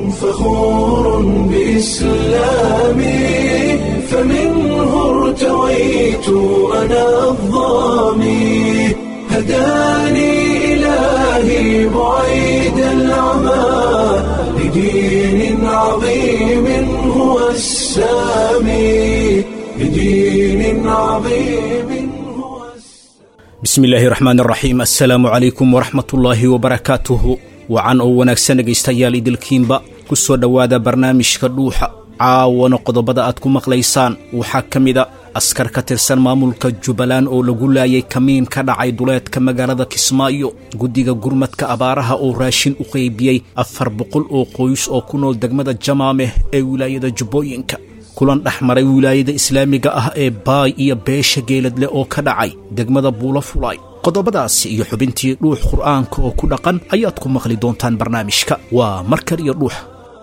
فخور بإسلامي فمنه ارتويت أنا الضامي هداني إلهي بعيد العمى لدين عظيم هو السامي لدين عظيم هو bismi illaahi raxmaan raxiim assalaamu calaykum waraxmatullaahi wabarakaatuhu wacan oo wanaagsan dhegaystayaal idilkiinba ku soo dhowaada barnaamijka dhuuxa caawana qodobada aad ku maqlaysaan waxaa ka mida askar ka tirsan maamulka jubbaland oo lagu laayay kamiin ka dhacay duleedka magaalada kismaayo guddiga gurmadka abaaraha oo raashin u qaybiyey afar boqol oo qoys oo ku nool degmada jamaameh ee wilaayada jubbooyinka kulan dhex maray wilaayada islaamiga ah ee baay iyo beesha geeladle oo ka dhacay degmada buulo fulay qodobadaasi iyo xubintii dhuux qur'aanka oo ku dhaqan ayaad ku maqli doontaan barnaamijka waa markar iyo dhuux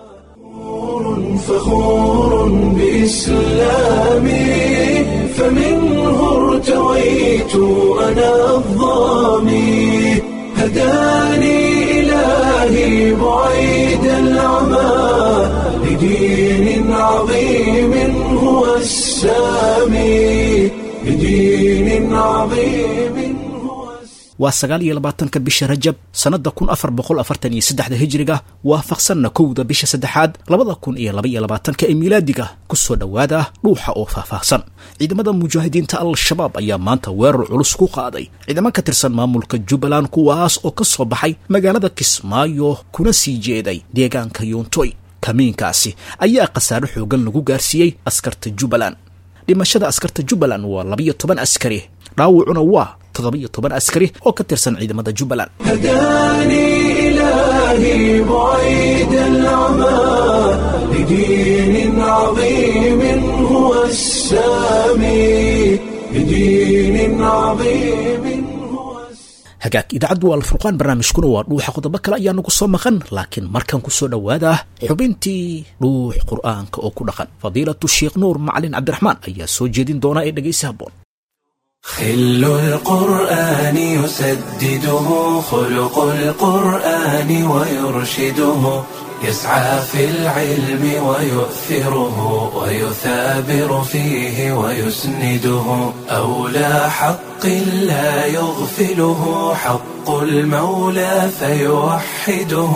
فخور بإسلامي فمنه ارتويت أنا الضامي هداني إلهي بعيد العمى لدين عظيم هو السامي لدين عظيم هو السامي waa sagaal iyo labaatanka bisha rajab sannadda kun afar boqol afartan iyo saddexda hijriga waafaqsanna kowda bisha saddexaad labada kun iyo laba iyo labaatanka ee miilaadiga ku soo dhowaada dhuuxa oo faahfaahsan ciidamada mujaahidiinta al-shabaab ayaa maanta weerar culus ku qaaday ciidamo ka tirsan maamulka jubbaland kuwaas oo ka soo baxay magaalada kismaayo kuna sii jeeday deegaanka yuuntoy kamiinkaasi ayaa khasaare xoogan lagu gaarsiiyey askarta jubbaland dhimashada askarta jubbaland waa labiyo toban askari dhaawacuna waa toddoba-iyo toban askari oo ka tirsan ciidamada jubbaland هداني إلهي بعيد العمى لدين عظيم هو السامي لدين عظيم هو السامي hagaag idaacaddu waa alfurqaan barnaamijkuna waa dhuuxa qodobo kale ayaa nagu soo maqan laakiin markan ku soo dhowaada xubintii dhuux qur'aanka oo ku dhaqan fadiilatu sheekh nuur macalin cabdiraxmaan ayaa soo jeedin doona ee dhegaysi habboon خل القرآن يسدده خلق القرآن ويرشده يسعى في العلم ويؤثره ويثابر فيه ويسنده أولى حق لا يغفله حق المولى فيوحده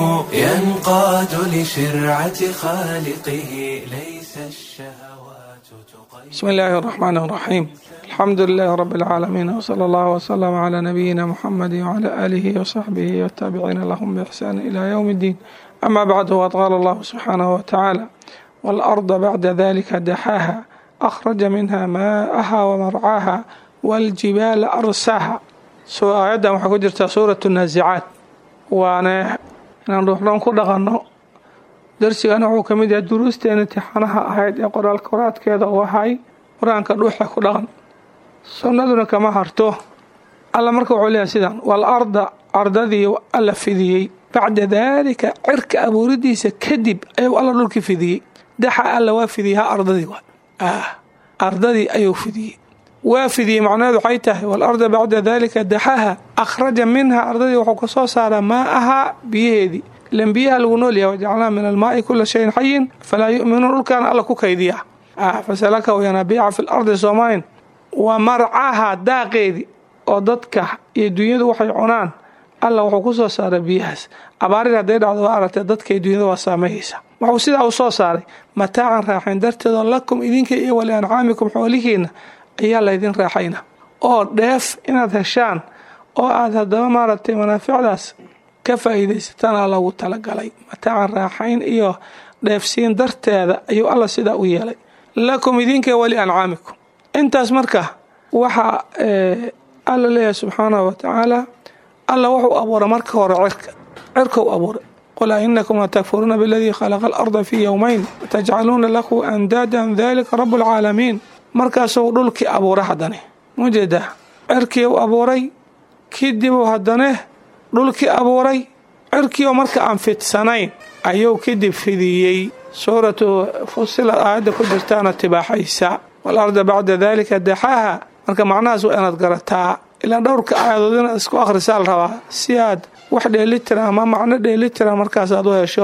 ينقاد لشرعة خالقه ليس الشهوات تقيد بسم الله الرحمن الرحيم الحمد لله رب العالمين وصلى الله وسلم على نبينا محمد وعلى آله وصحبه والتابعين لهم بإحسان إلى يوم الدين أما بعد وقد قال الله سبحانه وتعالى والأرض بعد ذلك دحاها أخرج منها ماءها ومرعاها والجبال أرساها سو آيادا waxaa ku jirta suuratu naazicaad waana inaan ruuxdhan ku dhaqanno darsigana wuxuu ka mid yahay duruusteena imtixaanaha ahayd ee qoraal koraadkeeda uu ahay qur-aanka dhuuxa ku dhaqan sunnaduna kama harto alla marka wuxuu leeyahay sidan wal arda ardadii alla fidiyey bacda daalika cirka abuuridiisa kadib ayuu alla dhulkii fidiyey daxa alla waa fidiyey ha ardadii waa ah ardadii ayuu fidiyey waa fidiyey macnaheedu waxay tahay wal arda bacda daalika daxaha akhraja minha ardadii wuxuu ka soo saaraa maa'ahaa biyaheedii ilan biyaha lagu nool yahay wajacalnaa min almaai kula shayin xayin falaa yu'minuun dhulkaan alla ku kaydiya ah fasalakahu yanaabiica fi lardi soomayn waa marcaha daaqeedii oo dadka iyo dunyadu waxay cunaan alla wuxuu ku soo saaray biyahaas abaarid hadday dhacdo waa aragtee dadka iyo dunyada waa saameeyeysa wuxuu sidaa u soo saaray mataacan raaxayn darteedoo lakum idinka iyo wali ancaamikum xoolihiinna ayaa laydin raaxayna oo dheef inaad heshaan oo aad haddaba maaragtay manaaficdaas ka faa'iidaysatana lagu talagalay mataacan raaxayn iyo dheefsiin darteeda ayuu alla sidaa u yeelay lakum idinka wali ancaamikum intaas marka waxaa alla leeyahay subxaanahu wa tacaala alla wuxuu abuuray marka hore cirka cirkau abuuray qul ainakum latakfuruuna biladii khalaqa alarda fii yowmayn watajcaluuna lahu andaadan dalika rabu lcaalamiin markaasuu dhulkii abuuray haddane mujeedaa cirkii u abuuray kadibuu haddane dhulkii abuuray cirkiioo marka aan fidsanayn ayuu kadib fidiyey suuratu fusilad aayadda ku jirtaana tibaaxaysa walarda bacda dalika daxaaha marka macnahaas waa inaad garataa ilaa dhowrka aayadood inaad isku akhrisaa la rabaa si aad wax dheelitira ama macno dheelitira markaas aad u hesho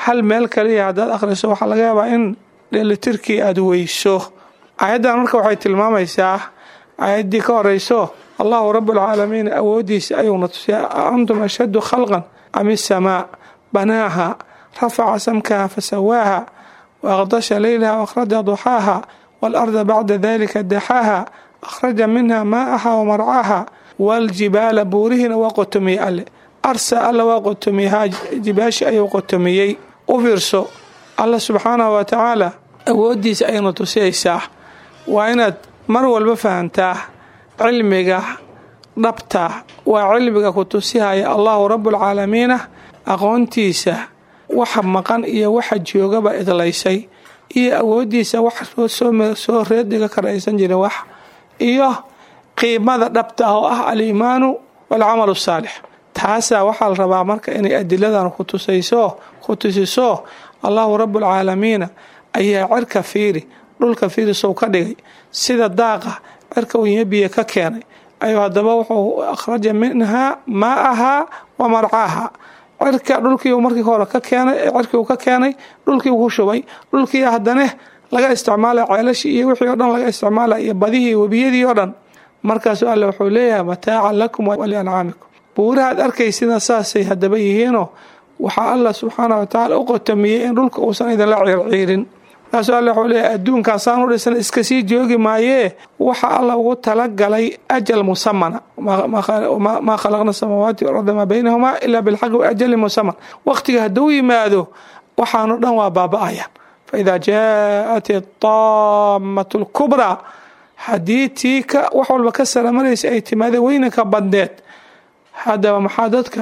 hal meel kaliya haddaad akhriso waxaa laga yaabaa in dheelitirkii aada weyso aayaddan marka waxay tilmaamaysaa aayaddii ka horeyso allahu rabbulcaalamiin awooddiisa ayuuna tusiya antum ashaddu khalqan am isamaa banaaha rafaca samkaha fasawaaha waaqdasha leylaha wakhraja duxaaha waalarda bacda dalika daxaaha akhraja minha maa'aha wamarcaaha waaljibaala buurihiina waa qotomiyey alle arsa alla waa qotomiyey jibaashi ayuu qotomiyey u fiirso alla subxaanahu wa tacaala awooddiisa ayayna tusiyaysaa waa inaad mar walba fahantaa cilmiga dhabta waa cilmiga ku tusihaya allahu rabbulcaalamiina aqoontiisa waxa maqan iyo waxa joogaba idlaysay iyo awooddiisa wax soo reediga karaysan jirin wax iyo qiimada dhabta ah oo ah aliimaanu waalcamalu saalix taasaa waxaa la rabaa marka inay adiladan ku tusayso ku tusiso allahu rabbulcaalamiina ayaa cirka fiiri dhulka fiiri sow ka dhigay sida daaqa cirka unya biyo ka keenay ayuu haddaba wuxuu akhraja minhaa maa'ahaa wa marcaaha cirka dhulkii markii hore ka keenay cirkii uu ka keenay dhulkii uu ku shubay dhulkii haddane laga isticmaalay ceelashii iyo wixii o dhan laga isticmaalay iyo badihii webiyadii oo dhan markaasu alle wuxuu leeyahay mataacan lakum waliancaamikum buurahaad arkaysina saasay haddaba yihiinoo waxaa alla subxaana wa tacaala u qotomiyey in dhulka uusan idinla ciirciirin markaasuu alle wuxuu leeyahay adduunkan saan u dhisan iska sii joogi maayee waxa alla ugu talagalay ajal musamana maa khalaqna samaawaati walarda maa baynahumaa ilaa bilxaqi waajali musaman waqtiga hadduu yimaado waxaanu dhan waa baaba-ayaan faidaa jaaat idaamatu lkubraa haddii tii ka wax walba ka saramaraysa ay timaadeen weynanka badneed haddaba maxaa dadka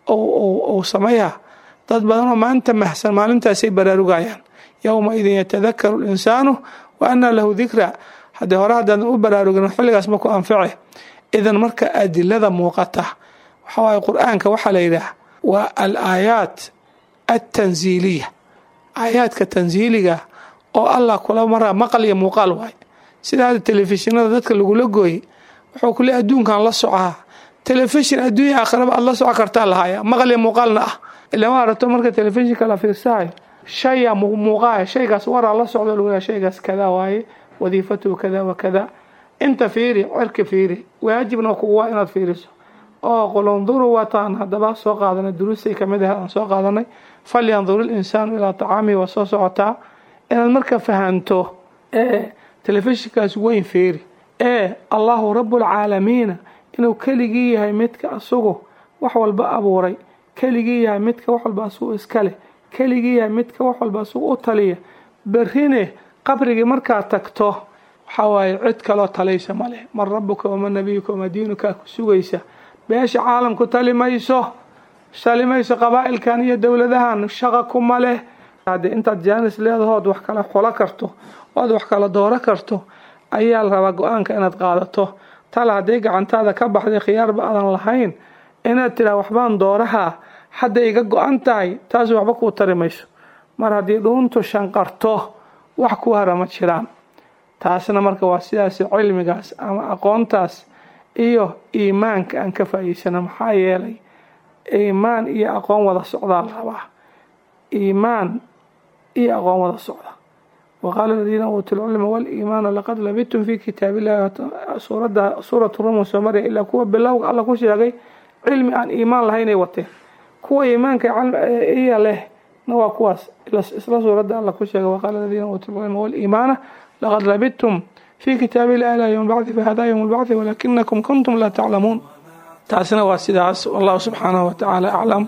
uu sameeyaa dad badanoo maanta mahsan maalintaasay baraarugayaan yowma idin yatadakaru linsaanu wa anaa lahu dikraa haddii hore haddaadan u baraarugin xilligaas maku anface idan marka adilada muuqata waxaa waaye qur-aanka waxaa la yidhaah waa al aayaat altanziiliya aayaadka tansiiliga oo allah kula maraa maqal iyo muuqaal waay sida hadda telefishinada dadka lagula gooyey wuxuu kule adduunkan la socaa telefishin adduunya aakhiraba aad la soco kartaa lahaaya maqal iyo muuqaalna ah ilama arato marka telefishinka la fiirsahay shaya muuqaaya shaygaas waraa la socdo lagu leeyahay shaygaas kadaa waaye wadiifatuhu kada wa kada inta fiiri cirka fiiri waajibna kugu waa inaad fiiriso oo qulunduru wataan haddaba soo qaadanay duruustay kamid ahayd aan soo qaadanay falyandur ilinsaanu ilaa tacaamihi waa soo socotaa inaad marka fahanto ee telefishinkaas weyn fiiri ee allahu rabbulcaalamiina inuu keligii yahay midka asugu wax walba abuuray keligii yahay midka wax walba asugu iskaleh keligii yahay midka wax walba asugu u taliya berrine qabrigii markaad tagto waxaa waaye cid kaloo talaysa ma leh man rabuka wama nabiyuka wama diinukaa ku sugaysa beesha caalamku tali mayso tali mayso qabaa'ilkan iyo dowladahan shaqa kuma leh haddii intaad jaanis leedahood wax kala xulo karto ood wax kala dooro karto ayaa la rabaa go-aanka inaad qaadato tal haddii gacantaada ka baxday khiyaarba aadan lahayn inaad tiraa waxbaan doorahaa hadday iga go-an tahay taas waxba kuu tari mayso mar haddii dhuuntu shanqarto wax ku hara ma jiraan taasna marka waa sidaas cilmigaas ama aqoontaas iyo iimaanka aan ka faa'iidsano maxaa yeelay iimaan iyo aqoon wada socdaa la rabaa iimaan iyo aqoon wada socda waqaala aladiina uutuu lcilma waliimaana laqad labidtum fi kitaab illahi suuradda suuratu rumun soo marya ilaa kuwa bilowga alla ku sheegay cilmi aan iimaan lahaynay wateen kuwa iimaanka iya leh na waa kuwaas isla suuradda alla ku sheegay waqaala aladiina uutuu lcilma waliimaana laqad labidtum fi kitaabi illahi ilaa yowm bacdi fahada yowm lbacdi walakinakum kuntum laa taclamuun taasina waa sidaas wallahu subxaanahu watacaala aclam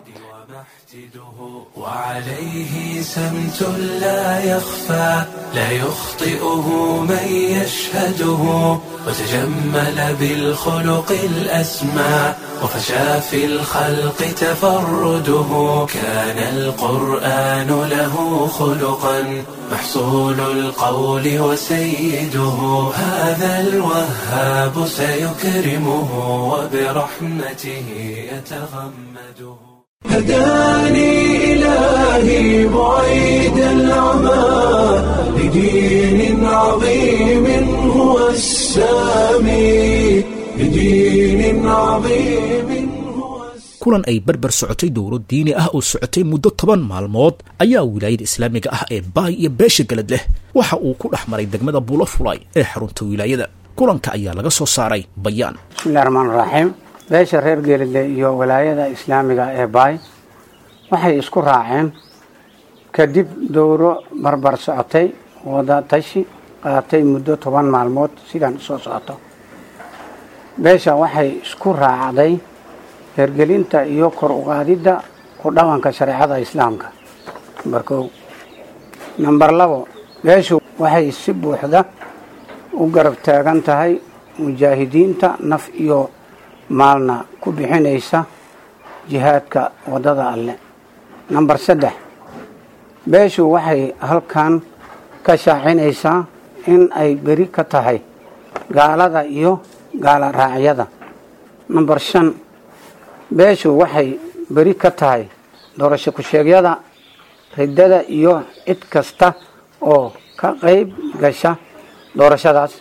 وعليه سمت لا يخفى لا يخطئه من يشهده وتجمل بالخلق الأسمى وفشى في الخلق تفرده كان القرآن له خلقا محصول القول وسيده هذا الوهاب سيكرمه وبرحمته يتغمده هداني إلهي بعيد العمى لدين عظيم هو السامي لدين عظيم هو kulan ay barbar socotay dowro diini ah oo socotay muddo toban maalmood ayaa wilaayada islaamiga ah ee baay iyo beesha galad leh waxa uu ku dhex maray degmada bulafulay ee xarunta wilaayada kulanka ayaa laga soo saaray bayaan bismillahi raxmaan raxiim beesha reer geelide iyo walaayada islaamiga ee baay waxay isku raaceen kadib dowro barbar socotay wada tashi qaatay muddo toban maalmood sidaan usoo socoto beesha waxay isku raacday hergelinta iyo kor uqaadidda ku dhaqanka shareecada islaamka nambar kow namber labo beeshu waxay si buuxda u garab taagan tahay mujaahidiinta naf iyo maalna ku bixinaysa jihaadka waddada alle namber saddex beeshu waxay halkan ka shaacinaysaa in ay beri ka tahay gaalada iyo gaala raacyada namber shan beeshu waxay beri ka tahay doorasho ku-sheegyada riddada iyo cid kasta oo ka qayb gasha doorashadaas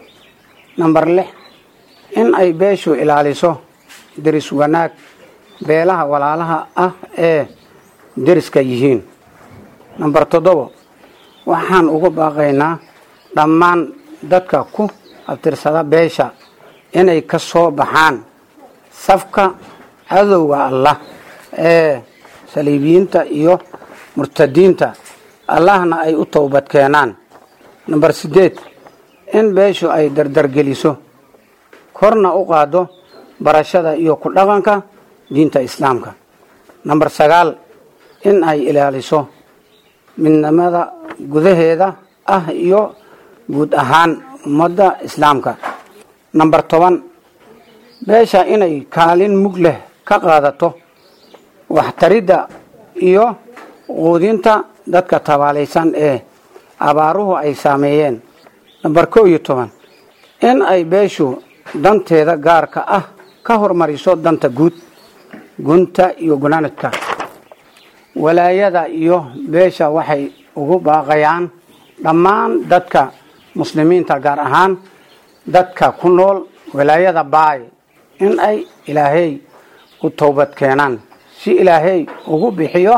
namber lix in ay beeshu ilaaliso deris wanaag beelaha walaalaha ah ee deriska yihiin namber toddobo waxaan uga baaqaynaa dhammaan dadka ku abtirsada beesha inay ka soo baxaan safka cadowga allah ee saliibiyiinta iyo murtadiinta allahna ay u towbad keenaan namber siddeed in beeshu ay dardargeliso korna u qaado barashada iyo ku dhaqanka diinta islaamka namber sagaal in ay ilaaliso midnimada gudaheeda ah iyo guud ahaan ummadda islaamka namber toban beesha inay kaalin mug leh ka qaadato waxtaridda iyo quudinta dadka tabaalaysan ee abaaruhu ay saameeyeen namber kow iyo toban in ay beeshu danteeda gaarka ah ka hormariso danta guud gunta iyo gunaanadka walaayada iyo beesha waxay ugu baaqayaan dhammaan dadka muslimiinta gaar ahaan dadka ku nool walaayada baay in ay ilaahay u towbad keenaan si ilaahay ugu bixiyo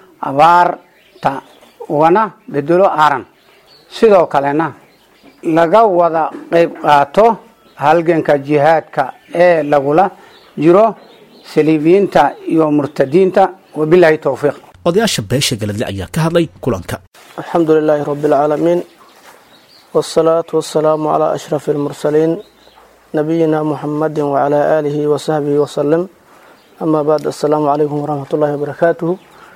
abaarta ugana bedelo aaran sidoo kalena laga wada qayb qaato halganka jihaadka ee lagula jiro saliibiyiinta iyo murtadiinta wabilaahi towfiiq odayaasha beesha galadle ayaa ka hadlay kulanka alxamdu lilaahi rabi اlcaalamiin wاsalaatu wasalaamu calaa ashrafi اlmursaliin nabiyina muxamadi wacalaa aalihi wasaxbihi wasalim amaa bacd assalaamu calaykum waraxmat ullahi wabarakaatuhu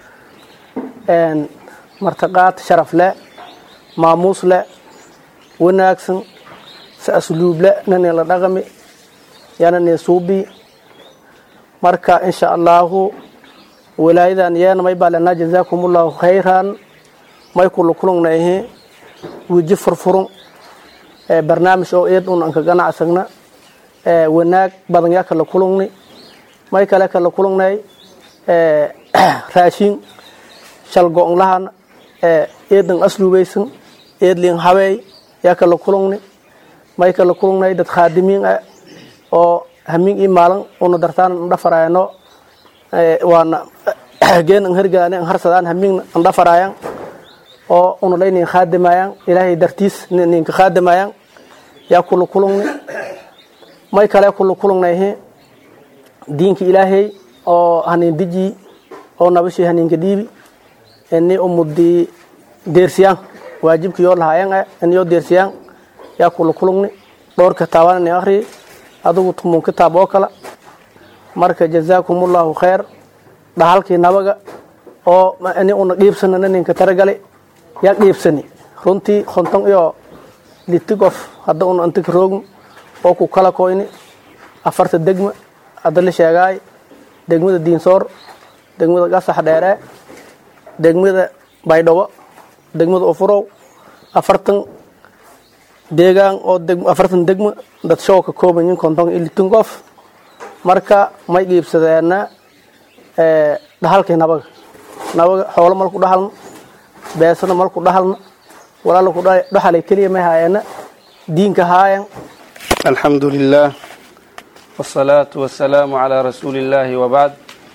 martiqaad sharaf leh maamuus leh wanaagsan si asluub leh nani la dhaqami yanani suubi marka insha allaahu walaayadan yeena may baa lenaa jazaakum ullahu khayran may kula kulungnayhi wiji furfurun barnaamij oo eed un anka ganacsagna wanaag badan yaa kala kulungni may kale kala kulungnay raashin shalgo-nlahan eedan asluubaysan eedlin habeey yaa kala kulungni may kala kulungnay dad khaadimiin ah oo hamiin ii maalin una dartaan ndhafarayano waana geen an hergaane an harsadaan hamiin andhafarayan oo una laynin khaadimayan ilaahay dartiis ninka khaadimayan yaa kula kulungni may kale kula kulungnayhi diinka ilaahay oo hanin diji oo nabashii haninka dhiibi ini umudi deersiyaan waajibka yoo lahayan ah iniyoo deersiyaan yaa kula kulungni dhowr kitaabaan ini akri adugu tumun kitaab oo kale marka jazaakum ullahu khayr dhahalkii nabaga oo ini una dhiibsanana ninka taragali yaa dhiibsani runtii konton iyo liti qof hadda una inta ka roogni oo ku kala koyni afarta degma hadda la sheegaay degmada diinsoor degmada gasax dheere degmada baydhabo degmada ufurow afartan deegaan oo afartan degma dad show ka kooban yihin konton iyo litin qof marka may dhiibsadeena dhahalkii nabaga nabaga xoolo malku dhahalna beesana malku dhahalna walaalaku dhahalay keliya may haayeena diinka haayan alxamdu lilah wsalaatu wasalaamu calaa rasuuli illaahi wabacd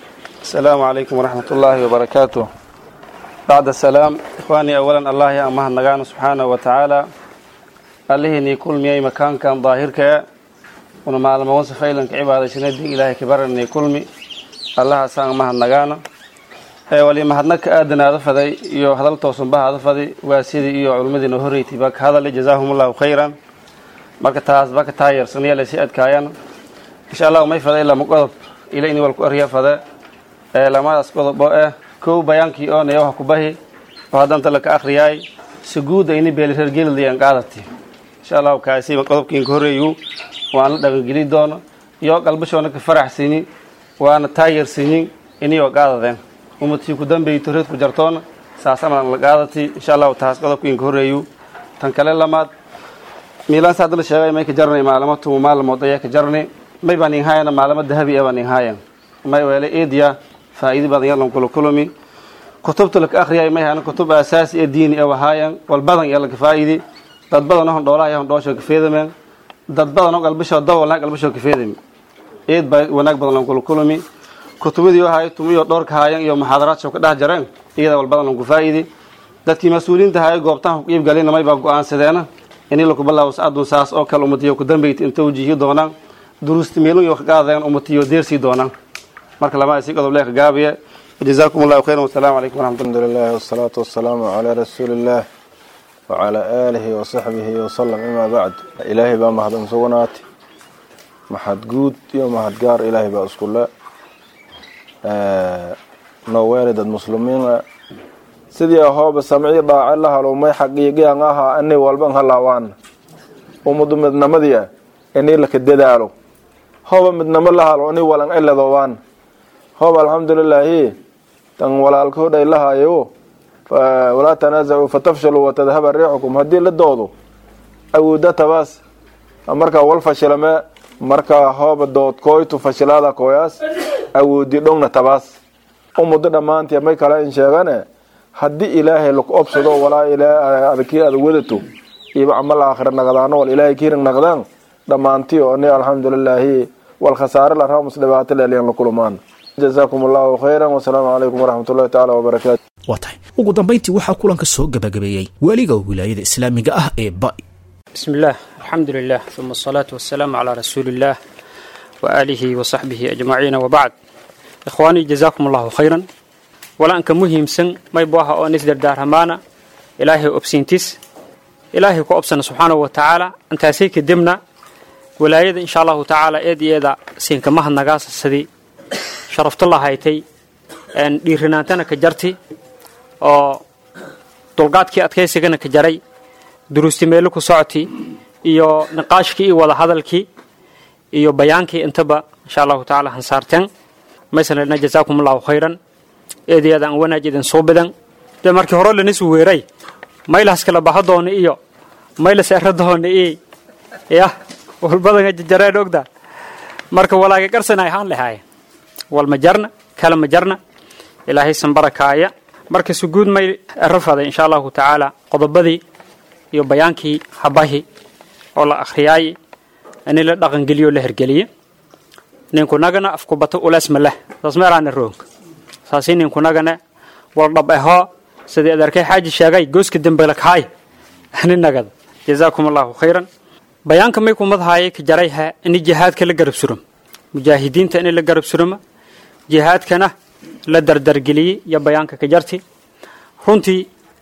السلام عليكم ورحمة الله وبركاته بعد السلام إخواني أولا الله يا أمه النغان سبحانه وتعالى الله ني كل مي مكان كان ظاهر كيا ونما لما وصف إلنك عبادة شندي إلهي كبر ني كل مي الله سان أمه النغان wali mahadnaka aadanaada faday iyo hadal toosanbahaada faday waa sidii iyo culumadiina horreyti baa ka hadalay jazaahumullahu khayran marka taas baa ka taayeersanaya lasii adkaayaan insha allahu may faday lama qodob ila ini walku arya fade ee lamadaas qodob oo ah kow bayaankii oo nayo wax ku bahi oo haddanta laka akhriyaay si guuda ini beelireergelidayaan qaadati insha allahu kaasi qodobkiinka horreeyu waan la dhaqangeli doono iyo qalbashoona ka faraxsini waana taayeersinin iniyoo qaadadeen ummadkii ku dambeeyto reed ku jartoona saasamadan la qaadati insha allahu taas qodobkiinka horreeyu tan kale lamaad miilaan saad la sheegay may ka jarnay maalamo tumu maalmood ayaa ka jarnay may baan inhaayana maalamo dahabi ah baan inhaayan may weele eediya faa'iidi badan yalan kula kulumi kutubta laka akhriyay may hayana kutub asaasi ee diini ah wahaayan wal badan iyo laka faa'idi dad badan oo dhoolaha iyo dhoosho ka feedameen dad badan oo qalbisho dawalna qalbisho ka feedami eed baa wanaag badan lan kula kulumi kutubadii wahay tumiyo dhowrka haayan iyo muxaadaraadka ka dhex jareen iyada wal badan lan ku faa'idi dadkii mas-uuliyiinta haya goobtaan ku iib galayna may baa go-aansadeena ini laku bilaabo saadun saas oo kale ummatiyo ku dambeyti inta wajihi doonaan duruusti meelun iyo kaqaadeen ummatiyo deersii doonaan marka lama isi qodob leeka gaabiye جزاكم الله خيرا والسلام عليكم ورحمة الله الحمد لله والصلاة والسلام على رسول الله وعلى آله وصحبه وسلم أما بعد إلهي بقى مهد مسونات محد قود يوم محد قار إلهي بقى أسكول الله نوالد المسلمين sidii ahooba samci dhaace la halo may xaqiiqiyan ahaa ani walban halaawaan ummadu midnamadii ah inii laka dadaalo hooba midnamo la halo ini walan eladowaan hooba alxamdulilaahi tan walaalkoodhay lahayo walaa tanaazacuu fatafshaluu watadhaba riixukum haddii la doodo awooda tabaas markaa wal fashilame markaa hooba dood kooytu fashilaada kooyaas awoodi dhowna tabaas ummado dhammaantii may kale in sheegane haddii ilaahay laku obsado walaa adkii ada wadato iyo camal aakhira naqdaano wal ilaahay kiirin naqdaan dhammaantii oo ni alxamdulilaahi wal khasaare la raamus dhibaato leeliyan la kulumaan jazaakum allahu khayran wasalaamu calaykum waraxmat ullahi tacaala wabarakaatu waa tahay ugu dambayntii waxaa kulanka soo gabagabeeyey weliga wilaayada islaamiga ah ee ba بسم الله الحمد لله ثم الصلاة والسلام على رسول الله وآله وصحبه أجمعين وبعد إخواني جزاكم الله خيرا ولا أنك مهم سن ما يبوها أو نسدر دار همانا إلهي أبسينتس إلهي كو أبسن سبحانه وتعالى أنت سيك دمنا ولايد إن شاء الله تعالى إيدي إيدا سينك مها النقاس السدي شرفت الله هايتي أن ديرناتنا كجرتي أو دلقاتكي أتكيسيغنا كجري duruusti meelo ku socoti iyo niqaashkii iyo wada hadalkii iyo bayaankii intaba insha allahu tacaala hansaarteen maysan lena jazaakum allahu khayran eedayadan wanaaj idin soo badan dee markii hore lanis weeray maylas kala baxa doona iyo maylas era doona iyo yah walbadan jajareen ogda marka walaaga qarsanay haan lahaaya wal ma jarna kala ma jarna ilaahay san barakaaya marka suguud may ero faday insha allahu tacaala qodobadii iyo bayaankii habahi oo la akhriyaay in la dhaqangeliyo la hergeliye ninkunagana afkubato ulees ma leh saas meeraana roog saasi ninkunagana wal dhab ahoo sidii adeerkay xaaji sheegay gooska dembe lakhaay ninagada jazaakum allahu khayran bayaanka may kumadahaaye ka jarayha ini jihaadka la garab surum mujaahidiinta in la garab suruma jihaadkana la dardargeliyey iyo bayaanka ka jarti runtii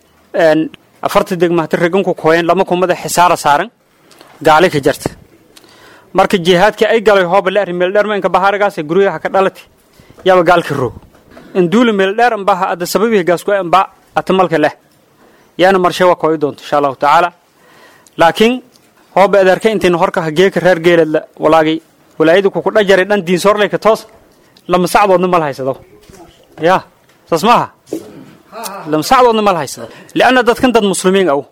afarta degmahta reganku kooyeen lama kumada xisaara saaran gaali ka jarta marka jihaadka ay galay hooba la arri meeldheer ma inka bahaaragaas guryaha ka dhalati yaba gaalka roog induula meeldheer ambaha ada sababihi gaasku amba atamalka leh yaana marshe waa kooyi doonto insha allahu tacaala laakiin hooba adeerka intayna horka hageeka reer geeladla walaagay walaayada kuku dhajaray dhan diinsoorleyka toos lama sacdoodna mal haysado ya saas maaha lamsacdoodna mal haysada lianna dadkan dad muslimiin aw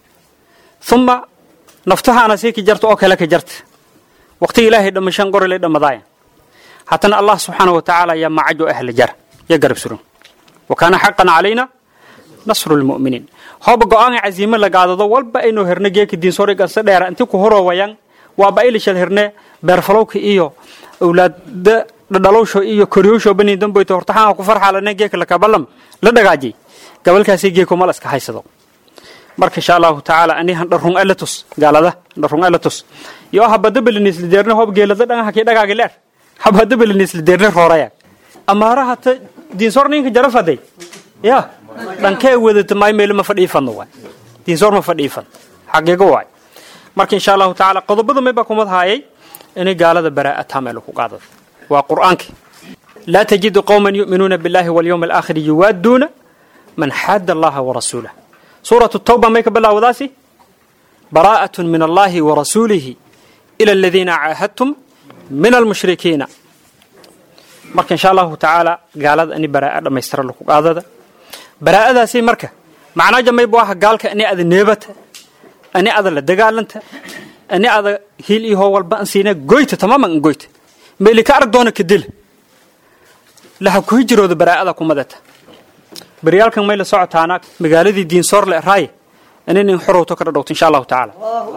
uma naftahaana sii ka jarta oo kale ka jarta waqtiga ilaahay dhamashaan gorilay dhamadaaya haddana allah subxaana wa tacaala yaa macajo ahla jar ya garab suran wa kaana xaqan calayna nasru lmu'miniin hooba go-aan caziime la gaadado walba aynoo herne geeka diinsoori ganse dheera intii ku horowayaan waaba ilishal herne beerfalowka iyo awlaada dhadhalowsho iyo koryowsho bani damboyto hortaxaan ku farxaalane geeka lakabalam la dhagaajay gabalkaasi geeko mal iska haysado marka insha allahu tacaala anihan dharrung alatus gaalada dharrung alatus yo habada belinisla deerne hob geelada dhan haki dhagaagi leer habada belinisla deerne rooraya amaara hata diinsoor ninka jarafaday ya dhankee wadata maay meelo ma fadhiifadno waay diinsoor ma fadhiifad xaqiigo waay marka insha allahu tacaala qodobada may baa kumad haayay inay gaalada baraa'a taameel ku qaadada waa qur'aanki laa tajidu qowman yu'minuuna billahi walyawmi alaakhiri yuwaaduuna man xaada allaha warasuulah suuratu tawba may ka bilaawdaasi baraa'atun min allahi warasuulihi ila aladiina caahadtum min almushrikiina marka insha allahu tacaala gaalada ini baraa'a dhammaystira laku qaadada baraa'adaasi marka macnaa jamay bu aha gaalka ini ada neebata ani ada la dagaalanta ani ada hiil iyo hoo walba an siina goyta tamaman an goyta meeli ka arag doona ka dila laha ku hijirooda baraa'ada kumadata baryaalkan may la socotaana magaaladii diinsoor le raaye inin xorowto ka dhadhowto insha allahu tacaala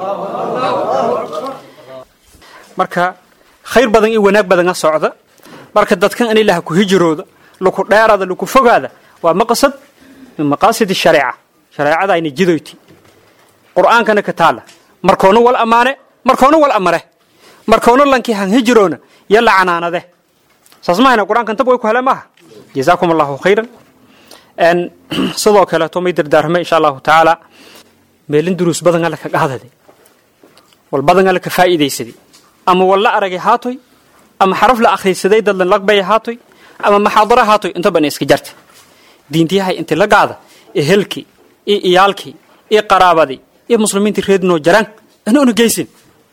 marka khayr badan iyo wanaag badan a socda marka dadkan in ilaha ku hijirooda laku dheerada laku fogaada waa maqsad min maqaasid shareeca shareecada ayna jidoyti qur'aankana ka taala markoona wal ammaane markoona wal amare markoona lankii han hijiroona yo lacanaanade saas mahayna qur-aankan tab way ku hele maaha jazaakum allahu khayran sidoo kaleeto may dardaarmay insha allahu tacaala meelin duruus badan alle ka qaadade wal badan alle ka faa'iidaysaday ama wal la aragay haatoy ama xaraf la akhrisaday dad lan laqbaya haatoy ama maxaadara haatoy inta bana iska jarta diintiyahay inti la gaada ee helkii iyo iyaalkii iyo qaraabadii iyo muslimiintii reednoo jaraan ana una geysin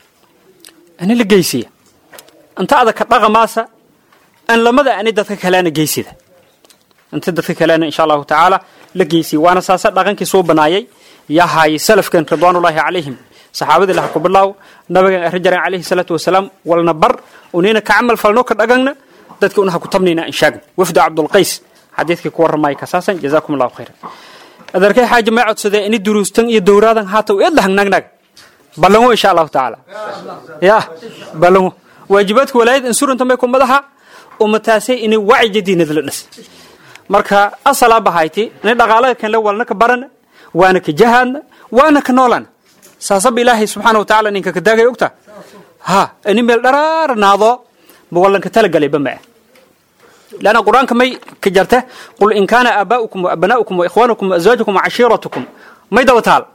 ani la geysiya inta ada ka dhaqamaasa an lamada ani dadka kaleana geysida inta dadka kalena insha allahu tacaala la geysiya waana saasa dhaqankii soo banaayay yahaay salafkan ridwaanullaahi calayhim saxaabadii laha ku bilaaw nabigan arrin jareen calayhi salaatu wasalaam walna bar unina ka camal falno ka dhagangna dadka unaha ku tabnayna inshaagna wafdu cabdulqays xadiidkii ku warramaya kasaasan jazaakum allahu khayran adeerkay xaaji may codsadee ini duruustan iyo dowraadan haata eed lahangnagnaga ballango insha allahu tacaala ya ballango waajibaadka walaayad insuranta may ku madaha umataasay ini wacyi diinada la dhas marka asalaa bahayti ini dhaqaalada kanle walna ka barana waana ka jahaadna waana ka noolana saasaba ilaahay subxaana wa tacala ninka ka daagay ogta ha ini meel dharaara naado ma wallanka talagalayba ma ah لأن القرآن كما كجرته قل إن كان آباؤكم وأبناؤكم وإخوانكم وأزواجكم وعشيرتكم ما يدو تعال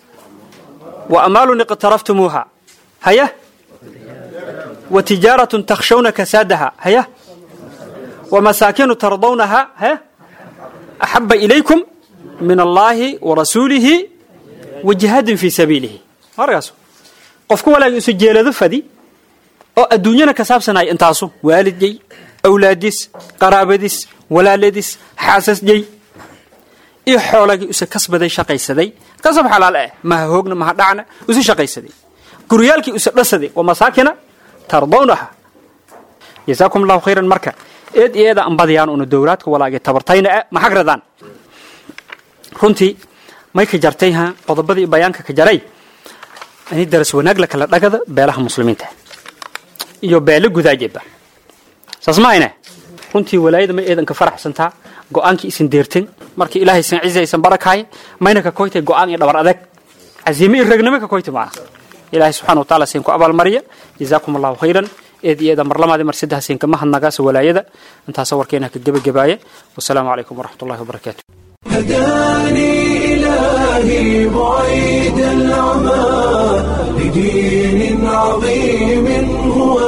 وأمال اقترفتموها هيا وتجارة تخشون كسادها هيا ومساكن ترضونها هيا أحب إليكم من الله ورسوله وجهاد في سبيله هرقاسو قفكم ولا يسجل ذفدي أو الدنيا كسابسنا انتاسو والد جي awlaadiis qaraabadiis walaaladiis xaasasjay iyo xoolagii use kasbaday shaqaysaday kasab xalaal ah maha hoogna maha dhacna use shaqaysaday guryaalkii use dhasaday waa masaakina tardawnaha jazaakum allahu khayran marka eed iyo eeda anbadiyaan una dowlaadka walaagay tabartayna ah maxag radaan runtii may ka jartay ha qodobadii bayaanka ka jaray ani daras wanaag la kala dhagada beelaha muslimiinta iyo beelo gudaajeba saas mahayne runtii walaayada may eedan ka faraxsantaa go-aankii isin deerten markii ilaahay san cizi aysan barakaaya mayna ka koytay go-aan iyo dhabar adeeg caziime iyo ragnimo ka koytay macna ilaahay subxana wa taala siin ku abaalmariya jazaakum allahu khayran eed iyo eeda marlamaadi mar saddex siin kama hadnagaasa walaayada intaasa warkeena ka gebagabaaya wasalaamu calaykum waraxmat ullahi wabarakaatu هداني إلهي بعيد العمى لدين عظيم هو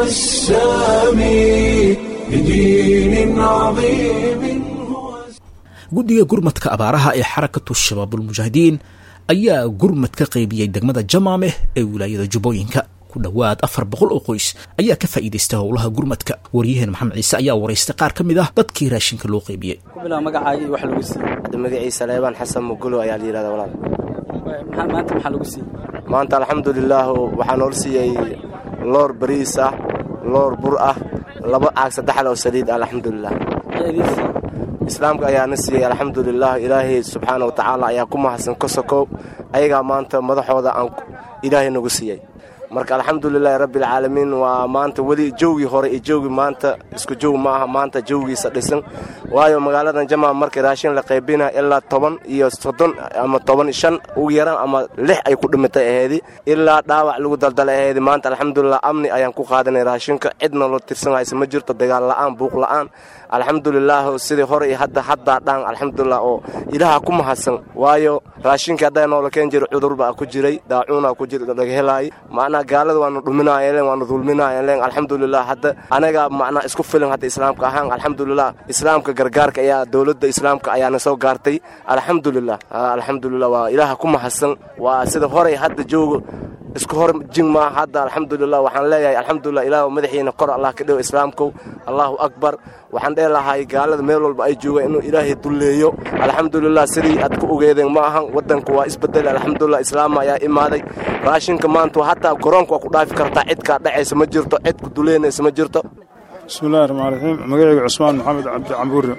السامي لدين عظيم هو guddiga gurmadka abaaraha ee xarakatu shabaabulmujaahidiin ayaa gurmad ka qaybiyey degmada jamaameh ee wilaayada jubbooyinka ku dhowaad afar boqol oo qoys ayaa ka faa'iidaystay howlaha gurmadka waryaheen maxamed ciise ayaa waraystay qaar ka mid ah dadkii raashinka loo qaybiyey kubilaa magacaaga iyo wax lagu siiyey hadda magaciisa leebaan xasan mugulo ayaa la yidhahda walaal maxaa maanta maxaa lagu siiyey maanta alxamdulilaah waxaa nool siiyey loor bariis ah loor bur ah laba caag saddexal oo saliid ah alxamdulilah maxaa idiin siiyey islaamka ayaana siiyey alxamdulilah ilaahay subxaana wa tacaala ayaa ku mahadsan ka sokow ayagaa maanta madaxooda aan ilaahay nagu siiyey marka alxamdulilaahi rabbialcaalamiin waa maanta weli jowgii hore iyo jowgii maanta isku jow ma aha maanta jowgiisa dhisan waayo magaaladan jamaam markii raashin la qaybina ilaa toban iyo soddon ama toban shan ugu yaraan ama lix ay ku dhimatay aheedi ilaa dhaawac lagu daldalay aheedi maanta alxamdulilah amni ayaan ku qaadanay raashinka cidna loo tirsanaysa ma jirto dagaal la'aan buuq la'aan alxamdulilaah sidii hore iyo hadda haddaa dhaan alxamdulilah oo ilaaha ku mahadsan waayo raashinkii haddaa noola keen jira cudurba ku jiray daacuuna ku jira laga helaay macnaa gaalada waanu dhuminaayeen waanu dulminaayeen alxamdulilah hadda anaga macnaa isku filan hadda islaamka ahaan alxamdulilah islaamka gargaarka ayaa dowladda islaamka ayaana soo gaartay alxamdulilah alxamdulilah waa ilaaha ku mahadsan waa sida hore hadda joogo isku hor jin maa hadda alxamdulilah waxaan leeyahay alxamdulilah ilaah madaxiina kor allah ka dhigo islaamkow allahu akbar waxaan dheh lahay gaalada meel walba ay joogaan inuu ilaahay dulleeyo alxamdulilah sidii aad ku ogeedeen ma ahan waddanku waa isbedel alxamdulilah islaama ayaa imaaday raashinka maanta hataa garoonka waa ku dhaafi kartaa cidkaa dhacaysa ma jirto cid ku duleynaysa ma jirto bismillahi raxmaan raxiim magacayga cusmaan maxamed cabdi cambuure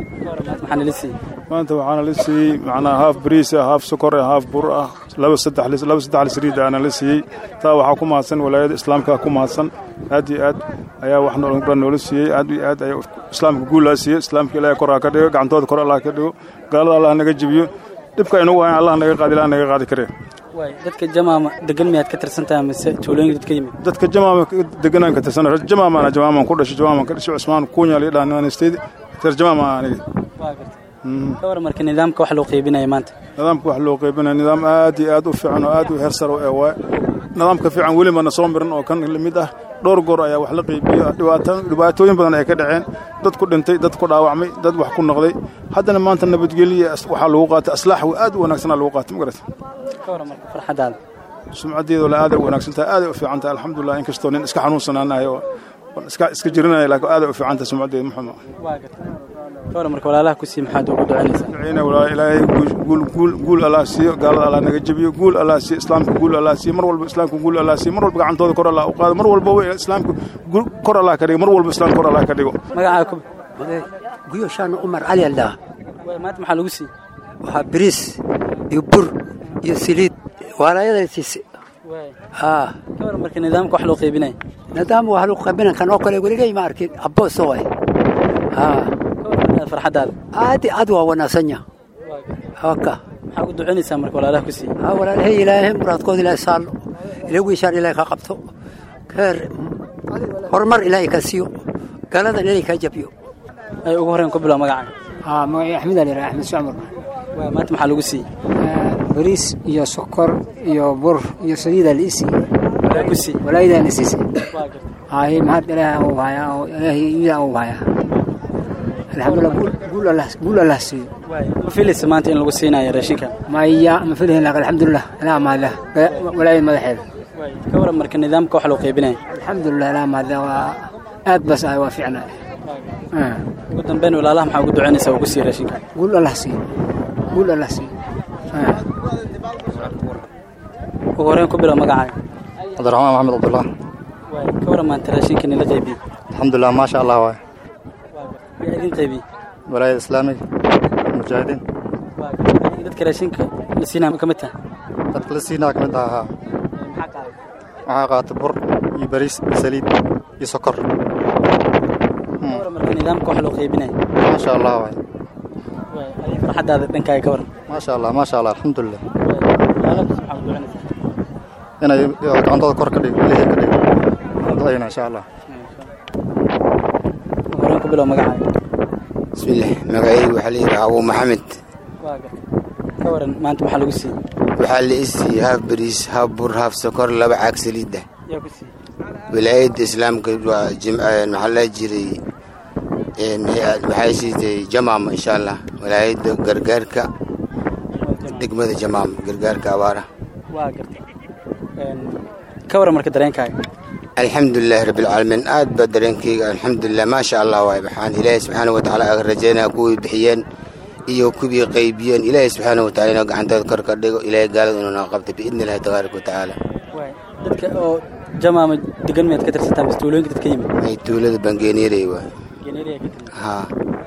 maanta waxaana la siiyey macnaa haaf bariis ah haaf sokor ah haaf bur ah laba saddex laba saddex lisriid aana la siiyey taa waxaa ku mahadsan walaayada islaamka ku mahadsan aad iyo aad ayaa wax dhan noola siiyey aad iyo aad ayaa islaamka guullaa siiyey islaamka ilaahay kor ha ka dhigo gacantooda kor allah ka dhigo gaalada allah naga jebiyo dhibka inagu hayan allah naga qaadi ilaah naga qaadi karee dadka jamaama degan miyaad ka tirsantahay mise tuulooyinka dadka yimid dadka jamaama deganaan ka tirsana jamaamana jamaaman ku dhashay jamaaman ka dhashay cusmaan kuunya la dhahan state tir jamaama aniga ka war marka nidaamka wax loo qaybinaya maanta nidaamka wax loo qaybinaya nidaam aad iyo aad u fiican oo aad u heersar ee waay nidaamka fiican weli mana soo mirin oo kan lamid ah dhowr goor ayaa wax la qaybiyo dhibaatooyin badan ay ka dhaceen dad ku dhintay dad ku dhaawacmay dad wax ku noqday haddana maanta nabadgelya waxaa lagu qaatay aslaax aad u wanaagsanaa lagu qaatay magarata ka war marka farxadaada sumcaddeedu la aaday u wanaagsan tahay aaday u fiican tahay alxamdulilah inkastoo nin iska xanuunsanaanahay oo iska iska jirinaya laakiin aaday u fiican tahay sumcaddeedu muxuma ka war marka walaalaha ku sii maxaad ugu ducaynaysaa ducayna walaa ilaahay guul guul guul allah siiyo gaalada allah naga jebiyo guul allah siiyo islaamka guul allah siiyo mar walba islaamka guul allah siiyo mar walba gacantooda kor allah u qaado mar walba islaamka kor allah ka dhigo mar walba islaamka kor allah ka dhigo magacaa ku guyoshaan umar cali aldhaa maanta maxaa lagu siiyey waxaa biriis iyo bur iyo siliid walaayada siise ka war marka nidaamka wax loo qaybinaya nidaam wax lagu qaybina kan oo kale weligay ma arkin abooso waay farxadaada aad aad waa wanaagsanya haka maxaa ugu ducaynaysaa marka walaalaha ku siiyey ha walaalahay ilaahay muraadkooda ilaahay saallo ila wiishaan ilaahay ka qabto keer horumar ilaahay ka siiyo galadan ilaahay ka jabiyo ay ugu horeen ku bilow magacaaga haa magacay axmed ali axmed socmar maanta maxaa lagu siiyey bariis iyo sokor iyo bur iyo saliida la isii walaayadaa la siisay haye mahad ilaahay uu hayaa oo ilaahay iyadaa uu hayaa alxamdulillah guul allah guul allah siiyo ma filaysa maanta in lagu siinayo raashinkan maya ma filayn laakiin alxamdulillah ilaa mahadlah walaayada madaxeeda ka waran marka nidaamka wax loo qaybinaya alxamdulillah ilaa mahadlah waa aad bas ah waa fiicnaa ugu dambeyn walaalaha maxaa ugu ducaynaysaa uu ku siiyo raashinkan guul allah siiyo guul allah siiyo ugu horeen ku bilow magacaaga cabdiraxmaan maxamed cabdullah ka waran maanta raashinkan ila qaybiyey alxamdulilah maasha allah waay yaa idin qaybiyey walaayada islaamiga mujaahidiin dadka raashinka la siinaa ka mid taha dadka la siinaa ka mid aha haa waxaa qaata bur iyo bariis iyo saliid iyo sokor ka waran marka nidaamka wax loo qaybinaya maasha allah waay farxadaada dhankaaga ka waran maasha allah maasha allah alxamdulilah walaalaha maxaa ugu ducaynaysaa inay gacantooda kor ka dhigo ilaahay ka dhigo ducayna insha allah horeen ku bilow magacaaga bismillaah magacaygu waxaa la yidhaha abuu maxamed ka waran maanta maxaa lagu siiyey waxaa la i siiyey haaf bariis haaf bur haaf sokor laba caag saliidda yaa ku siiyey wilaayadda islaamka waa maxaa la jiray waxay siisay jamaama insha allah wilaayadda gargaarka degmada jamaama gargaarka abaara waa gartay ka waran marka dareenkaaga alxamdulilaahi rabbilcaalamiin aad baa dareenkayga alxamdulilah maasha allah waay waxaan ilaahay subxaana wa tacaala aga rajaynaya kuwii bixiyeen iyo kuwii qaybiyeen ilaahay subxaana wa tacala inuu gacantooda kor ka dhigo ilaahay gaalada inuu naga qabto biidni illahi tabaaraka wa tacaala dadka oo jamaama degan miyaad ka tirsantaa mise tuulooyinka dadka yimid ay tuulada bangeeniyaray waay geneeriya ka timid haa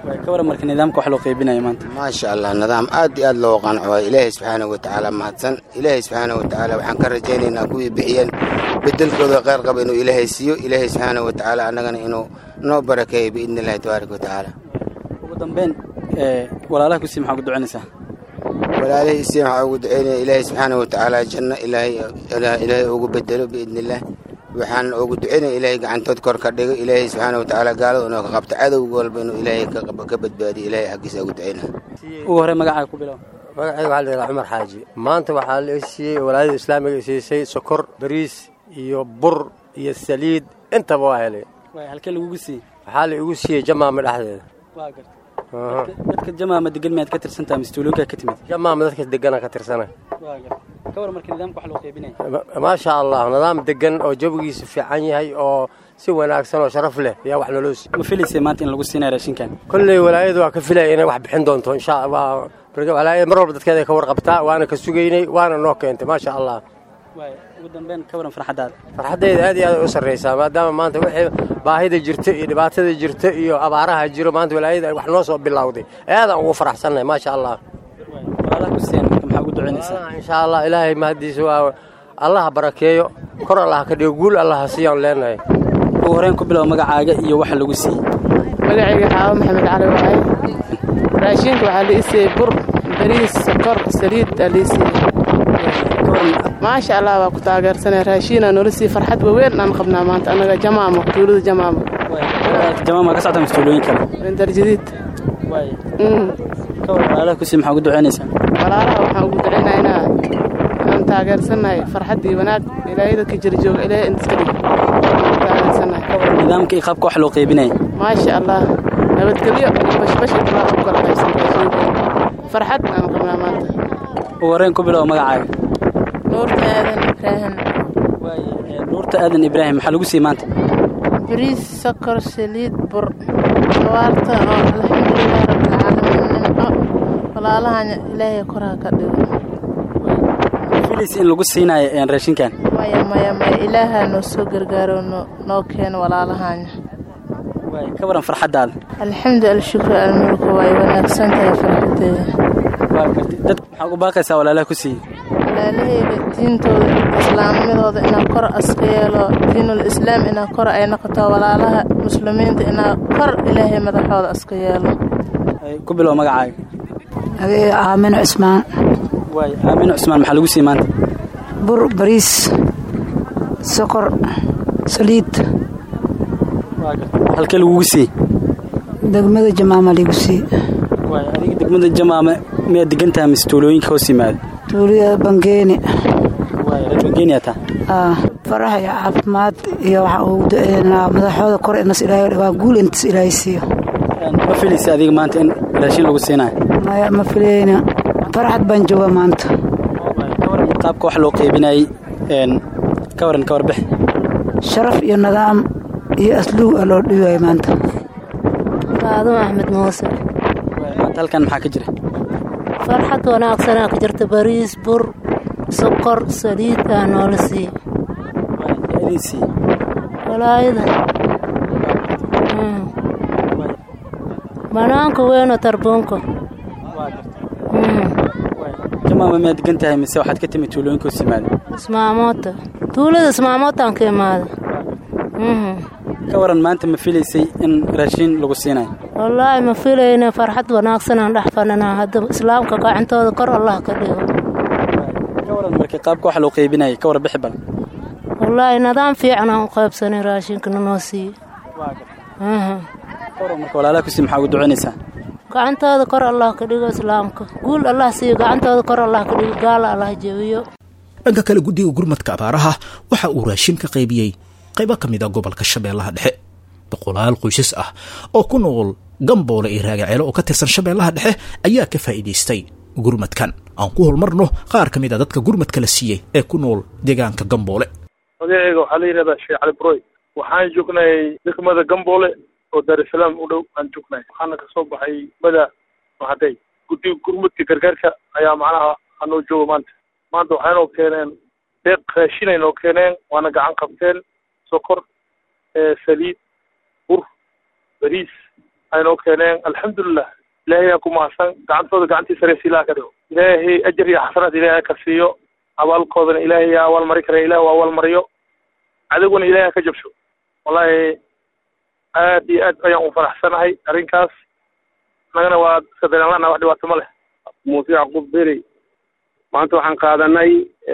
ka waran marka nidaamka wax loo qaybinaya maanta maasha allah nidaam aad iyo aad loo qanco waay ilaahay subxaanahu watacaala mahadsan ilaahay subxaanahu watacaala waxaan ka rajaynaynaa kuwii bixiyeen bedelkooda kheyr qaba inuu ilaahay siiyo ilaahay subxaanahu watacaala annagana inuu noo barakeeyo biidni illahi tabaaraka watacaala ugu dambeyn walaalaha kusii maxaa ku ducinaysaa walaalihii isii waxaa ugu duceynaya ilaahay subxaanahu watacaala janno ilaahay ilaahay ugu bedelo biidni illah waxaan ugu duceynaya ilaahay gacantood kor ka dhigo ilaahay subxaanahu watacaala gaalada inuu ka qabto cadowga walba inuu ilaahay ka badbaadiyo ilaahay xaggiisa ugu duceynaya ugu horey magacaaga ku bilow magacayga waxaa la yidhaha cumar xaaji maanta waxaa la siiyey walaayada islaamiga i siisay sokor bariis iyo bur iyo saliid intaba waa helay halkee lagugu siiyey waxaa la igu siiyey jamaama dhexdeeda waa garta dadka jamaama degan miyaad ka tirsantaha mistuulooyinkaa ka timid jamaama dadka degana ka tirsana waa garta ka waran marka nidaamka wax loo qaybinaya maasha allah nidaam degan oo jawigiisu fiican yahay oo si wanaagsan oo sharaf leh ayaa wax naloo siiyey ma filaysay maanta in lagu siinaya raashinkan kolley walaayadu waa ka filaya inay wax bixin doonto insha allah walaayada mar walba dadkeeda ka warqabtaa waana ka sugaynay waana noo keentay maasha allah ugu dambeyn ka waran farxaddaada farxaddayda aad iyo aad u sarraysaa maadaama maanta wixii baahida jirta iyo dhibaatada jirta iyo abaaraha jiro maanta walaayada ay wax noo soo bilowday aadaan ugu faraxsannahay maasha allah walaalaha ku siiyaan marka maxaa ugu ducaynaysaa insha allah ilaahay mahadiisa waa allaha barakeeyo kor allah ka dhigo guul allaha siiyaan leenahay ugu horeen ku bilow magacaaga iyo waxa lagu siiyey magacayga xaawo maxamed cali waaye raashinka waxaa la isiiyey bur bariis sokor saliid aa la isiiyey maasha allah waa ku taageersanay raashiinaa noola siiyey farxad waweyn aan qabnaa maanta annaga jamaamo tuulada jamaamo jamaama ka socota mistuulooyin kale bendarjadiid ka waran walaalaha kusii maxaa ugu ducaynaysaa walaalaha waxaan ugu ducaynaynaa aan taageersannahay farxad iyo wanaag ilaahayda ka jira jooga ilaahay intiska dhig taageersannahay nidaamka iyo qaabka wax loo qaybinaya maasha allah nabadgelyo bashbash ilaa u kala qaybsan raashinka farxad aan qabnaa maanta ugu horeen ku bilow magacaaga nuurta aadan ibraahim nuurta aadan ibraahim maxaa lagu siiyey maanta bariis sokor saliid bur abaarta oo alxamdulilah rabbilcaalamiin nimco walaalahan ilaahay koraa ka dhigo filaysa in lagu siinayo raashinkan maya maya maya ilaahaa noo soo gargaaro noo keeno walaalahanya ka waran farxaddaada alxamdu alshukru almulku way wanaagsan tahay farxadeeda dad maxaa ugu baaqaysaa walaalaha ku siiyey walaalahayga diintooda islaamnimadooda inaa kor aska yeelo diinul islaam inaa kor ay noqoto walaalaha muslimiinta inaa kor ilaahay madaxooda aska yeelo ku bilow magacaaga adeega aamino cismaan waay aamino cusmaan maxaa lagu siiyey maanta bur bariis sokor saliid halkee lagugu siiyey degmada jamaama ligu siiyey waay adiga degmada jamaama miyaad degan tahay mise tuulooyinka hoos yimaada tuulida bangeeni waay reer bangeeni taa farax iyo caafimaad iyo waxaan ugu duceynaa madaxooda kor inas ilaahay waa guul intas ilaahay siiyo ma filaysa adiga maanta in raashin lagu siinayo maya ma filayna farxad baan jooga maanta qaabka wax loo qaybinayay ka waran ka warbix sharaf iyo nidaam iyo asluug aa loo dhiwayo maanta faadimo axmed muuse maanta halkan maxaa ka jira farxad wanaagsanaa ka jirta bariis bur sokor saliid aa noola siiye walaayada banaanka weyno tarbuunka jamaama miyaad degan tahay mise waxaad ka timi tuulooyinka hoos yimaada ismaamoota tuulada ismaamootaan ka imaada ka waran maanta ma filaysay in raashiin lagu siinayo wallaahi ma filayna farxad wanaagsanaan dhex fadhinaa haddaba islaamka gacantooda kor allah ka dhigo ka waran markii qaabka wax loo qaybinayay ka war bixi bal wallaahi nidaam fiican aan u qaybsanay raashinka nanoo siiye ka waran marka walaalaha kusii maxaa ugu ducaynaysaa gacantooda kor allah ka dhigo islaamka guul allah siiyo gacantooda kor allah ka dhigo gaala allah jebiyo dhanka kale guddiga gurmadka abaaraha waxa uu raashin ka qaybiyey qaybo ka mid a gobolka shabeellaha dhexe boqolaal qoysas ah oo ku nool gamboole iyo raagaceelo oo ka tirsan shabeellaha dhexe ayaa ka faa'iidaystay gurmadkan aan ku holmarno qaar ka mid a dadka gurmadka la siiyey ee ku nool deegaanka gamboole magaceyga waxaa la yidhahdaa sheekh cali broy waxaan joognay degmada gamboole oo daarusalaam u dhow aan joognay waxaana kasoo baxay mada mahaday guddiga gurmudka gargaarka ayaa macnaha anoo jooga maanta maanta waxaynoo keeneen deeq raashinay noo keeneen waana gacan qabteen sokor saliid bur bariis aynoo keeneen alxamdulilah ilaahay aa ku mahadsan gacantooda gacantii sareysa ilaah ka dhigo ilaahay ajar iyo xasanaad ilaahay ka siiyo abaalkoodana ilaahay yaa abaalmari kara ilaah waa abaalmariyo cadowgana ilaahay ka jabsho wallahi aad iyo aad ayaan u faraxsanahay arrinkaas nagana waa iska dareenlana wax dhibaato ma leh muuse yacquub beri maanta waxaan qaadanay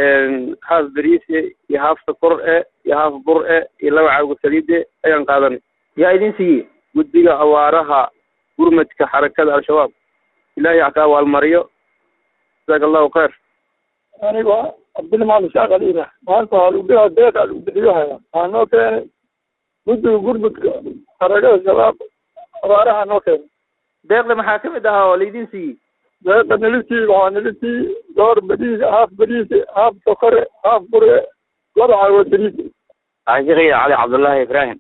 haaf beriise iyo haaf sokor e iyo haaf bur e iyo laba caago saliide ayaan qaadanay yaa idin siiyey guddiga awaaraha gurmadka xarakada al-shabaab ilaahay ha ka abaalmariyo jazaaka allahu khayr aniga cabdilli macalin shaaq aliina maanta waa lagu dhigaa deeq aa lagu bixiyohaya waxaa noo keenay guddiga gurmudka xarakada shabaab abaaraha noo keenay deeqda maxaa ka mid ahaa oo laydin siiyey deeqa nalisii waxaa nalisii dhowr beriis haaf beriise haaf sokore haaf bure laba caago saliid ashekhiya cali cabdullaahi ibraahim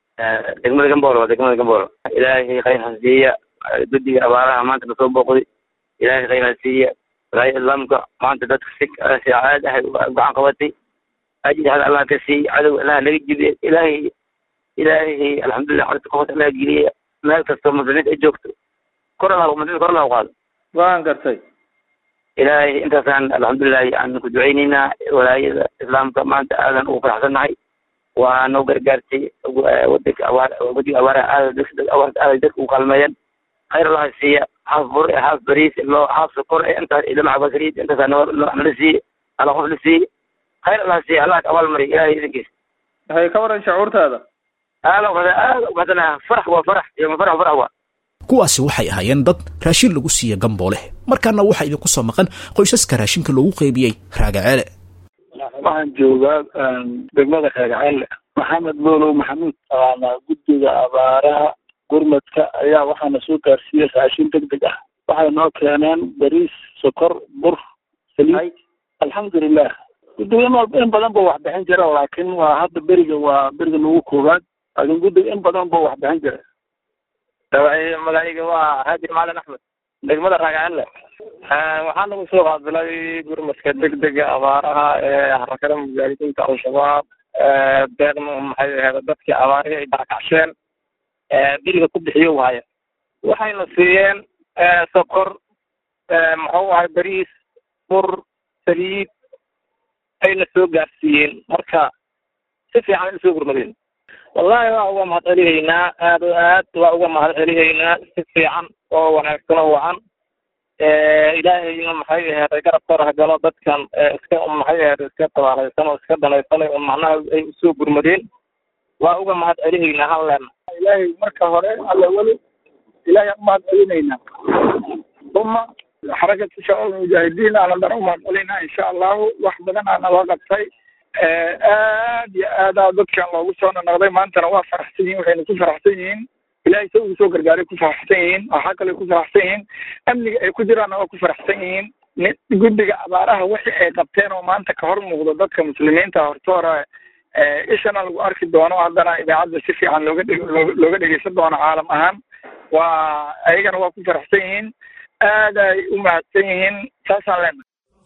degmada gamboolo waa degmada gamboolo ilaahay khayr ha siiya guddiga abaaraha maanta nasoo booqday ilaahay khayr ha siiya walaayada islaamka maanta dadka si si aad ah gacan qabatay ajri hada allah ka siiy cadow allah naga jibiye ilaahay ilaahay alxamdulilah xorta qof allah geliya meel kastoo muslimiinta ay joogto kor allah muslimiinta kor allah qaado waan gartay ilaahay intaasaan alxamdulilah aan ku duceyneynaa walaayada islaamka maanta aadan ugu faraxsannahay waa noo gargaartay wadanka abaar wadiga abaaraha aada abaarta aada dadka u kaalmeeyeen khayr allah siiya haaf bur haaf bariis loo haaf sokor intaas idamac basriid intaasaa noo nala siiye alla qof la siiye khayr allah siiya allah ka abaalmariya ilahay idinkiisa waxay ka waran shacuurtaada aada aada ubaxsanaha farax waa farax iyo farax farax waa kuwaasi waxay ahaayeen dad raashin lagu siiya gambooleh markaana waxaa idinku soo maqan qoysaska raashinka loogu qaybiyey raagaceele waxaan joogaa degmada reercelle maxamed boolow maxamuud waana guddiga abaaraha gurmadka ayaa waxaana soo gaarsiiyey raashin deg deg ah waxay noo keeneen bariis sokor bur saliid alxamdulilah guddiga in walba in badan ba wax bixin jira laakiin waa hadda beriga waa beriga nagu koowaad laakiin guddiga in badan ba wax bixin jira magacayga waa haadi macalin axmed degmada raagacelle waxaa nagu soo qaabilay gurmadka degdega abaaraha ee harakada mujaahidiinta al-shabaab deeqna maxay ahayd dadkii abaarihii ay barakacsheen beriga ku bixiyo waaya waxayna siiyeen sokor muxuu ahay bariis bur saliid ayna soo gaarsiiyeen marka si fiican ay usoo gurmadeen wallahi waa uga mahad celihaynaa aad o aad waa uga mahad celihaynaa si fiican oo wanaagsan oo wacan ilaahayna maxay aheeday garabkooda hagalo dadkan iska maxay aheed iska tabaalaysan oo iska danaysanay oo macnaha ay usoo gurmadeen waa uga mahad celihaynaa halleena ilaahay marka hore alla weli ilaahay aan umahad celinaynaa uma xarakatu shabaab mujaahidiin aanan dhan umahad celinaa insha allahu wax badan aa naloo qabtay aad iyo aadaa dadkan loogu soo nanaqday maantana waa faraxsan yihin waxayna ku faraxsan yihiin ilahay sa ugu soo gargaaray ku faraxsan yihiin waxaa kale ku faraxsan yihiin amniga ay ku jiraanna waa ku faraxsan yihiin guddiga abaaraha wixii ay qabteen oo maanta ka hor muuqdo dadka muslimiinta hortoora ishana lagu arki doono haddana idaacadda si fiican looga dheg looga dhegeysan doono caalam ahaan waa ayagana waa ku faraxsan yihiin aad ay u mahadsan yihiin saasaan leenahay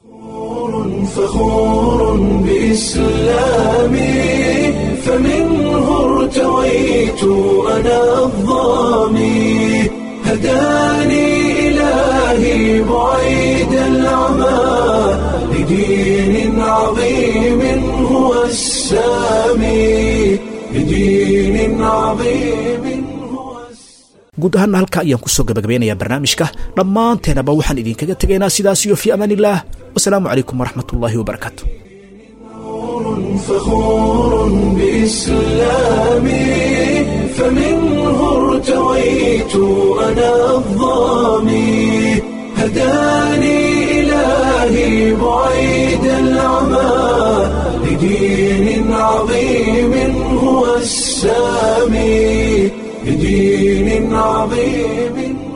فخور بإسلامي فمنه ارتويت أنا الظامي هداني إلهي بعيد العمى لدين عظيم هو السامي لدين عظيم guud ahaana halka ayaan kusoo gabagabeynayaa barnaamijka dhammaanteenaba waxaan idinkaga tegaynaa sidaas iyo fii amaan illaah wasalaamu calaykum waraxmat ullaahi wabarakaatu فخور بإسلامي فمنه ارتويت أنا الظامي هداني إلهي بعيد العمى لدين عظيم هو السامي بدين عظيم